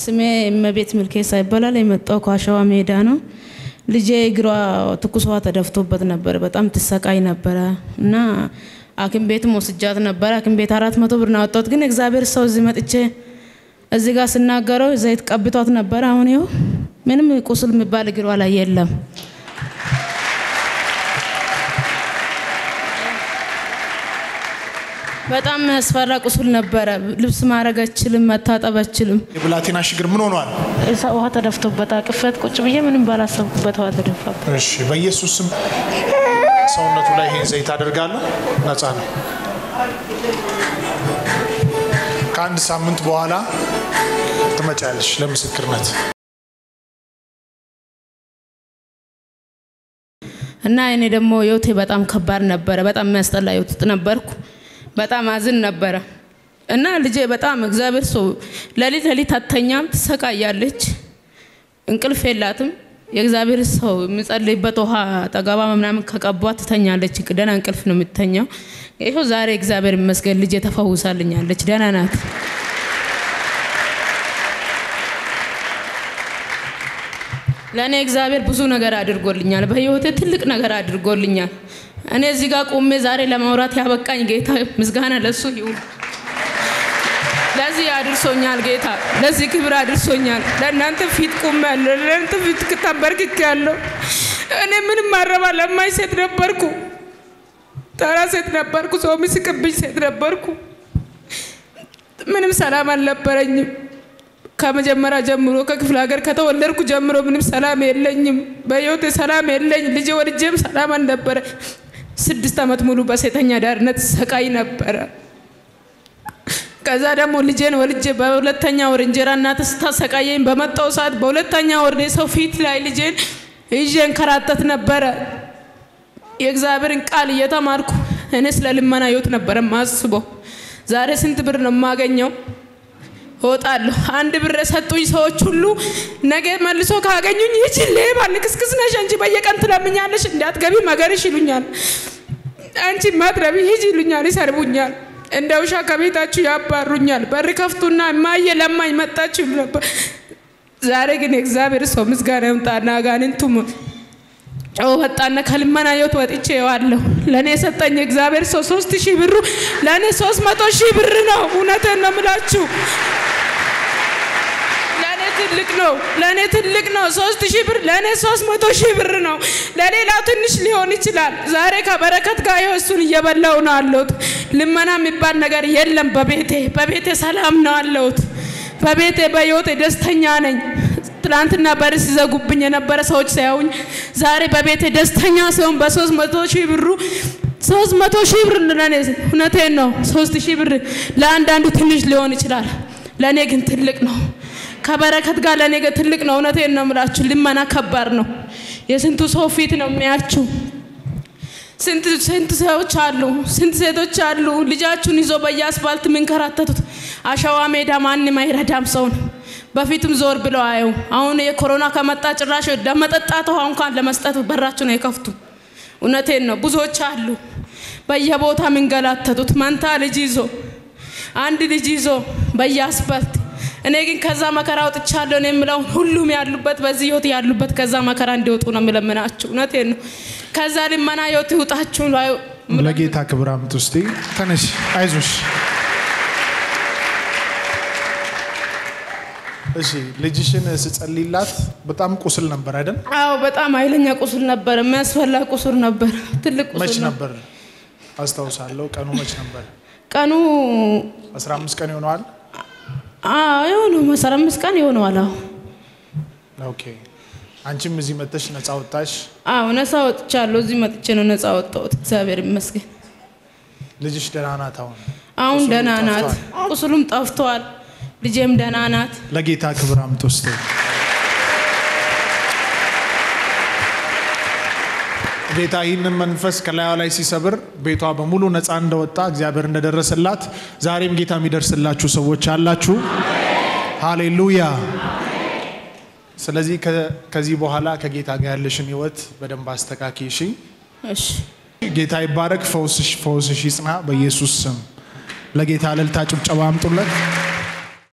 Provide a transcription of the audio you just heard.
ስሜ እመቤት ምልኬሳ ይባላል። የመጣው ከአሸዋ ሜዳ ነው። ልጄ እግሯ ትኩስ ውሃ ተደፍቶበት ነበረ። በጣም ትሰቃይ ነበረ እና ሐኪም ቤትም ወስጃት ነበረ። ሐኪም ቤት አራት መቶ ብር ነው ያወጣሁት። ግን እግዚአብሔር ሰው እዚህ መጥቼ እዚህ ጋር ስናገረው ዘይት ቀብቷት ነበረ። አሁን ይኸው ምንም ቁስል የሚባል እግሯ ላይ የለም። በጣም ያስፈራ ቁስል ነበረ። ልብስ ማድረግ አችልም፣ መታጠብ አችልም። የብላቴና ችግር ምን ሆኗል? እሳ ውሃ ተደፍቶበት አቅፈት ቁጭ ብዬ ምንም ባላሰብኩበት ውሃ ተደፋበት። እሺ፣ በኢየሱስ ስም ሰውነቱ ላይ ይሄን ዘይት አደርጋለሁ። ነፃ ነው። ከአንድ ሳምንት በኋላ ትመጫለሽ ለምስክርነት። እና እኔ ደግሞ ህይወቴ በጣም ከባድ ነበረ። በጣም የሚያስጠላ ህይወት ውስጥ ነበርኩ። በጣም አዝን ነበረ እና ልጄ በጣም እግዚአብሔር ሰው ሌሊት ሌሊት አተኛም፣ ትሰቃያለች፣ እንቅልፍ የላትም። የእግዚአብሔር ሰው የሚጸልይበት ውሃ ጠገባ ምናምን ከቀቧት ትተኛለች። ደህና እንቅልፍ ነው የምትተኛው። ይኸው ዛሬ እግዚአብሔር ይመስገን ልጄ ተፈውሳልኛለች፣ ደህና ናት። ለእኔ እግዚአብሔር ብዙ ነገር አድርጎልኛል። በህይወቴ ትልቅ ነገር አድርጎልኛል። እኔ እዚህ ጋር ቆሜ ዛሬ ለማውራት ያበቃኝ ጌታ ምስጋና ለሱ ይሁን። ለዚህ አድርሶኛል ጌታ፣ ለዚህ ክብር አድርሶኛል። ለእናንተ ፊት ቆሜያለሁ፣ ለእናንተ ፊት ተንበርክኬያለሁ። እኔ ምንም ማረባ ለማኝ ሴት ነበርኩ፣ ተራ ሴት ነበርኩ፣ ሰው የሚስቅብኝ ሴት ነበርኩ። ምንም ሰላም አልነበረኝም። ከመጀመሪያ ጀምሮ ከክፍለ ሀገር ከተወለድኩ ጀምሮ ምንም ሰላም የለኝም። በህይወቴ ሰላም የለኝ። ልጄ ወልጄም ሰላም አልነበረ። ስድስት ዓመት ሙሉ በሴተኛ ዳርነት ሰቃይ ነበረ። ከዛ ደግሞ ልጄን ወልጄ በሁለተኛ ወር እንጀራ እናት ስታሰቃየኝ በመጣው ሰዓት በሁለተኛ ወር ሰው ፊት ላይ ልጄን ይዤ እንከራተት ነበረ። የእግዚአብሔርን ቃል እየተማርኩ እኔ ስለ ልመና ህይወት ነበረ ማስበው። ዛሬ ስንት ብር ነው የማገኘው? እወጣለሁ። አንድ ብር የሰጡኝ ሰዎች ሁሉ ነገ መልሶ ካገኙኝ ይቺ ሌባ ልክስክስ ነሽ አንቺ በየቀን ትለምኛለሽ እንዳትገቢ መገርሽ ይሉኛል። አንቺ ማትረቢ ሂጂ ይሉኛል፣ ይሰርቡኛል። እንደ ውሻ ከቤታችሁ ያባሩኛል። በር ከፍቱና እማዬ ለማኝ መጣችሁ ይሉ ነበር። ዛሬ ግን የእግዚአብሔር ሰው ምስጋና ይምጣና አጋንንቱም ጨው ወጣና ከልመና ህይወት ወጥቼ ዋለሁ። ለእኔ የሰጠኝ እግዚአብሔር ሰው ሶስት ሺህ ብሩ ለእኔ ሶስት መቶ ሺህ ብር ነው። እውነቴን ነው የምላችሁ ትልቅ ነው። ለእኔ ትልቅ ነው። ሶስት ሺህ ብር ለእኔ ሶስት መቶ ሺህ ብር ነው። ለሌላው ትንሽ ሊሆን ይችላል። ዛሬ ከበረከት ጋር ይኸው እሱን እየበላው ነው አለሁት። ልመና የሚባል ነገር የለም በቤቴ በቤቴ ሰላም ነው አለሁት። በቤቴ በህይወቴ ደስተኛ ነኝ። ትናንትና በር ሲዘጉብኝ የነበረ ሰዎች ሳያዩኝ ዛሬ በቤቴ ደስተኛ ሲሆን በሶስት መቶ ሺህ ብሩ ሶስት መቶ ሺህ ብር ለእኔ እውነቴን ነው። ሶስት ሺህ ብር ለአንዳንዱ ትንሽ ሊሆን ይችላል። ለእኔ ግን ትልቅ ነው። ከበረከት ጋር ለእኔ ጋር ትልቅ ነው። እውነቴን ነው የምላችሁ። ልመና ከባድ ነው። የስንቱ ሰው ፊት ነው የሚያችሁ። ስንት ስንት ሰዎች አሉ፣ ስንት ሴቶች አሉ ልጃችሁን ይዞ በየአስፋልት የሚንከራተቱት። አሸዋ ሜዳ ማንም አይረዳም ሰውን። በፊትም ዞር ብለው አየው። አሁን የኮሮና ከመጣ ጭራሽ ለመጠጣት ውሃ እንኳን ለመስጠት በራችሁን አይከፍቱ። እውነቴን ነው። ብዙዎች አሉ በየቦታ የሚንገላተቱት መንታ ልጅ ይዞ አንድ ልጅ ይዞ በየአስፋልት እኔ ግን ከዛ መከራ ወጥቻለሁ ነው የምለው። ሁሉም ያሉበት በዚህ ህይወት ያሉበት ከዛ መከራ እንዲወጡ ነው የምለምናችሁ። እውነቴን ነው። ከዛ ልመና ህይወት ይውጣችሁ። ለጌታ ክብር አምጡ እስቲ። ተነሽ፣ አይዞሽ። እሺ፣ ልጅሽን ስጸልይላት በጣም ቁስል ነበር አይደል? አዎ፣ በጣም ኃይለኛ ቁስል ነበር። የሚያስፈላ ቁስል ነበር። ትልቅ መች ቁስል ነበር? አስታውሳለሁ። ቀኑ መች ነበር? ቀኑ 15 ቀን ይሆነዋል። የሆነው አስራ አምስት ቀን ይሆነዋል። አዎ ኦኬ። አንቺም እዚህ መጥተሽ ነፃ ወጣሽ። አዎ ነፃ ወጥቻለሁ። እዚህ መጥቼ ነው ነፃ ወጣሁት። እግዚአብሔር ይመስገን። ልጅሽ ደህና ናት አሁን? አሁን ቁስሉም ደህና ናት። ጠፍቷል? ቁስሉም ጠፍቷል። ልጄም ደህና ናት። ለጌታ ክብር አምጡ እስቲ። ጌታ ይህንን መንፈስ ከላዩ ላይ ሲሰብር ቤቷ በሙሉ ነፃ እንደወጣ እግዚአብሔር እንደደረሰላት ዛሬም ጌታ የሚደርስላችሁ ሰዎች አላችሁ። ሃሌሉያ። ስለዚህ ከ- ከዚህ በኋላ ከጌታ ጋር ያለሽን ህይወት በደንብ አስተካኪ። እሺ። እሺ ጌታ ይባረክ። ፈውስሽ ፈውስሽ ይጽና በኢየሱስ ስም። ለጌታ እልልታ ጭብጨባ አምጡለት።